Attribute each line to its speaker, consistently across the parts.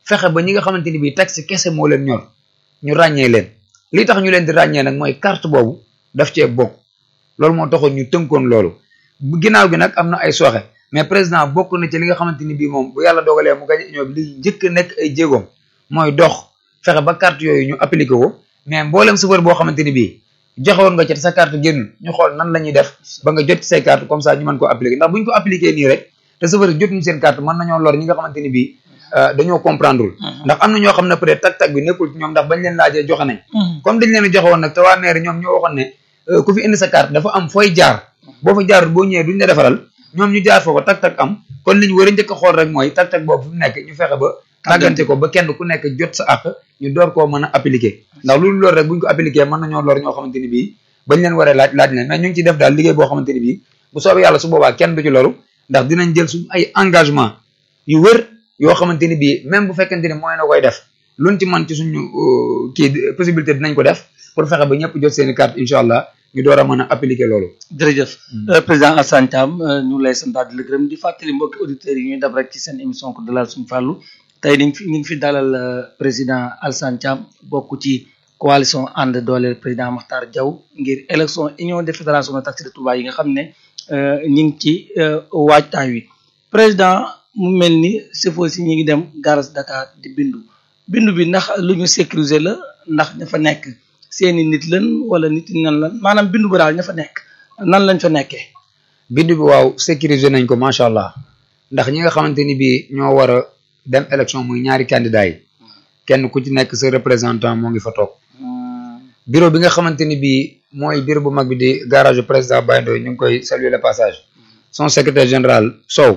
Speaker 1: fexe ba ñi nga xamante ni bii taxi kese moo leen ñor ñu ràññee leen li tax ñu leen di ràññee nag mooy carte boobu daf cee bokk loolu moo taxoon ñu tënkoon loolu bu ginnaaw gi nag am na ay sooxe mais président bokk na ci li nga xamante ni bii moom bu yàlla dogalee mu gañ union bi li njëkk a nekk ay jéegoom mooy dox fexe ba carte yooyu ñu appliqué ko mais mboolem chauffeur boo xamante ni bii joxe woon nga ci sa carte génnul ñu xool nan la ñuy def ba nga jot ci say carte comme ça ñu mën ko appliqué ndax bu ñu ko appliqué nii rek te chauffeur yi jotuñu seen carte mën nañoo lor ñi nga xamante ni bii dañoo comprendreul ndax am na ñoo xam ne peut être tag-tag bi nekkul ci ñoom ndax bañ leen laajee joxe nañ comme dañ leen a joxe woon nag te waa maire ñoom ñoo waxoon ne ku fi indi sa carte dafa am fooy jaar boo fa jaarul boo ñëwee duñ la defaral ñoom ñu jaar foofa tag-tag am kon li ñu war a njëkk a xool rek mooy tag-tag boobu fu mu nekk ñu fexe ba tàggante ko ba kenn ku nekk jot sa àq ñu door koo mën a appliqué ndax loolu loolu rek buñ ko appliqué mën nañoo lor ñoo xamante ni bii bañ leen waree laaj laaj leen mais ñu ngi ci def daal liggéey boo xamante ni bii bu soobee yàlla su boobaa kenn du ci loru ndax dinañ jël suñ ay engagement yu wër yoo xamante ni bii même bu fekkente ni mooy na koy def luñ ci mën ci suñu kii possibilité dinañ ko def pour fexe ba ñëpp jot seeni carte incha allah ñu door a mën a appliquer loolu.
Speaker 2: jërëjëf président Alassane Thiam ñu ngi lay santaat di la gërëm di fàttali mbokki auditeurs yi ñuy dab rek ci seen émission ko dalal suñu fàllu tey ñu fi ñu ngi fi dalal président Alassane Thiam bokk ci coalition ànd dooleel président Makhtar Diaw ngir élection union des fédérations de taxi de Touba yi nga xam ne ñu ngi ci waajtaay wi président mu mel ni chauffeur si ñi ngi dem garage Dakar di bindu bindu bi ndax lu ñu sécuriser la ndax ña fa nekk seeni nit lan wala nit nan lan maanaam bindu ba daal ña fa nekk nan lañ fa nekkee.
Speaker 1: bindu bi waaw sécuriser nañ ko macha allah ndax ñi nga xamante ni bii ñoo war a dem élection muy ñaari candidat yi kenn ku ci nekk sa représentant moo ngi fa toog. bureau bi nga xamante ni bii mooy bureau bu mag bi di garage président Baye Ndoye ñu ngi koy saluer le passage son secrétaire général Sow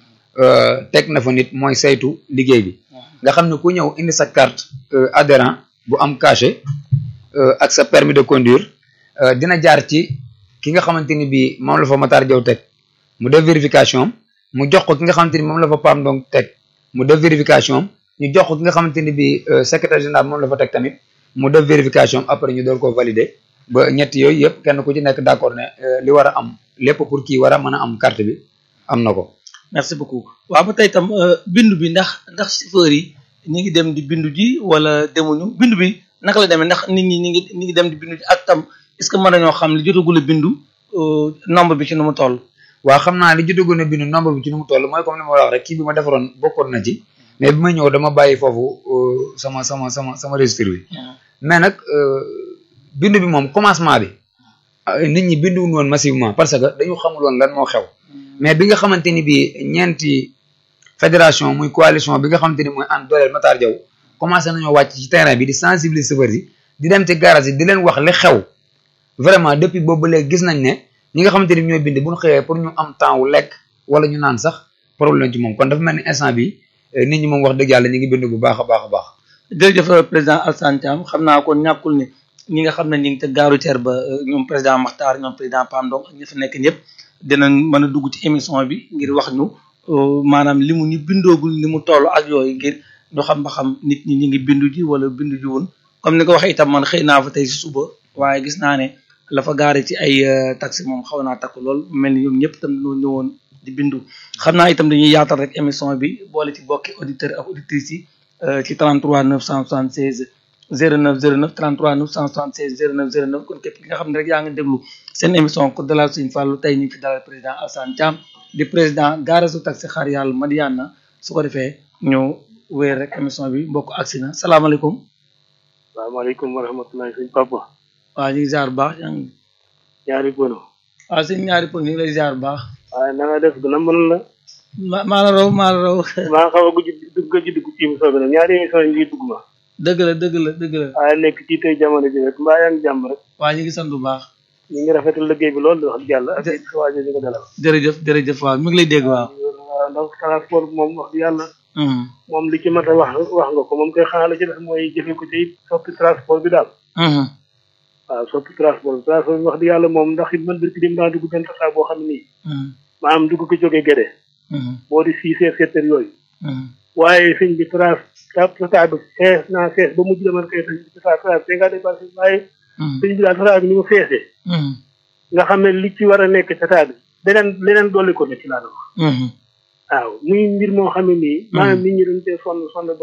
Speaker 1: teg na fa nit mooy saytu liggéey bi nga xam ne ku ñëw indi sa carte adhérent bu am cachet ak sa permis de conduire dina jaar ci ki nga xamante ni bii moom la fa Matar Diaw teg mu def vérification mu jox ko ki nga xamante ni moom la fa Pam donc teg mu def vérification ñu jox ko ki nga xamante ni bii secrétaire général moom la fa teg tamit mu def vérification après ñu door koo valider ba ñett yooyu yëpp kenn ku ci nekk d'accord ne li war a am lépp pour kii war a mën a am carte bi am na ko.
Speaker 2: merci beaucoup waaw ba tey tam bindu bi ndax ndax chauffeur yi ñu ngi dem di bindu ji wala demuñu bindu bi naka la demee ndax nit ñi ñu ngi ñu ngi dem di bindu ji ak tam est-ce que mën nañoo xam li jotagul a bindu nombre bi ci nu mu toll.
Speaker 1: waaw xam naa li jotagul a bindu nombre bi ci nu mu toll mooy comme ni ma wax rek kii bi ma defaroon bokkoon na ci. mais bi ma ñëw dama bàyyi foofu sama sama sama sama registre bi mais nag bindu bi moom commencement bi nit ñi binduwuñ woon massivement parce que dañu xamul woon lan moo xew mais bi nga xamante ni bii ñeenti fédération muy coalition bi nga xamante ni mooy ànd dooleel Matar Diaw commencé nañoo wàcc ci terrain bi di sensibiliser chauffeurs yi di dem ci garage yi di leen wax li xew vraiment depuis boobu ba léegi gis nañ ne ñi nga xamante ni ñooy bind bu ñu xëyee pour ñu am temps wu lekk wala ñu naan sax problème ci moom kon dafa mel ni instant bi nit ñi moom wax dëgg yàlla ñu ngi bind bu baax a baax a baax.
Speaker 2: jërëjëf président Alassane Thiam xam naa kon ñàkkul ni ñi nga xam ne ñu ngi te gaaru teer ba ñoom président Makhtar ñoom président Pam Ndong ak ñi fa nekk ñëpp dinañ mën a dugg ci émission bi ngir wax ñu maanaam li mu ñu bindoogul ni mu toll ak yooyu ngir ñu xam ba xam nit ñi ñu ngi bindu ji wala bindu ji woon comme ni ko waxee itam man xëy naa fa tey si suba waaye gis naa ne la fa gaare ci ay taxi moom xaw naa takk lool mel ni ñoom ñëpp itam ñoo ñëwoon di bindu xam naa itam dañuy yaatal rek émission bi boole ci bokki auditeurs ak auditrices yi ci 33 976 09 09 33 976 09 09 kon képp ki nga xam ne rek yaa ngi déglu seen émission ko dalal suñu fàllu tey ñu ngi fi dalal président Alassane Thiam di président gaarasu taxi xaar yàlla Madiana su ko defee ñëw wéer rek émission bi mbokk agsi na salaamaaleykum.
Speaker 3: salaamaaleykum wa rahmatullahi suñ papa.
Speaker 2: waaw ñu ngi ziar bu baax yaa ngi.
Speaker 3: ñaari bono.
Speaker 2: waaw sëñ ñaari pël ñu ngi lay ziar bu baax.
Speaker 3: waaye na nga def gën a mën la.
Speaker 2: ma maa la raw maa la raw.
Speaker 3: maa xaw a gëj dugg gëj dugg ci émission bi nag ñaari émission yi ngi dugg ma.
Speaker 2: dëgg la dëgg la dëgg la.
Speaker 3: waaye nekk ci tey jamono ji rek mbaa yaa ngi jàmm rek.
Speaker 2: waa ñu ngi sant bu baax.
Speaker 3: ñu ngi rafetal liggéey bi loolu wax dëgg yàlla ak it waa ñu ko dalal.
Speaker 2: jërëjëf jërëjëf waaw mi ngi lay dégg waaw.
Speaker 3: waaw ndax transport moom wax dëgg yàlla. moom li ci mat a wax wax nga ko moom koy xanaa la ci def mooy jëfe ko ci it soppi transport bi daal. waaw soppi transport bi transport bi wax dëgg yàlla moom ndax it man birki dim daa dugg benn tata boo xam ne nii. maanaam dugg ko jógee Gédé. boo di six heures sept heures yooyu. waaye sëñ bi trans tata bi fees naa fees ba mujj dama koy tata tata bi nga dépassé waaye. sëñ bi daal tata bi ni mu feesee. nga xam ne li ci war a nekk tata bi leneen leneen dolli ko ne ci laa doon wax. waaw muy mbir moo xam ne nii. maanaam nit ñi dañ cee sonn sonn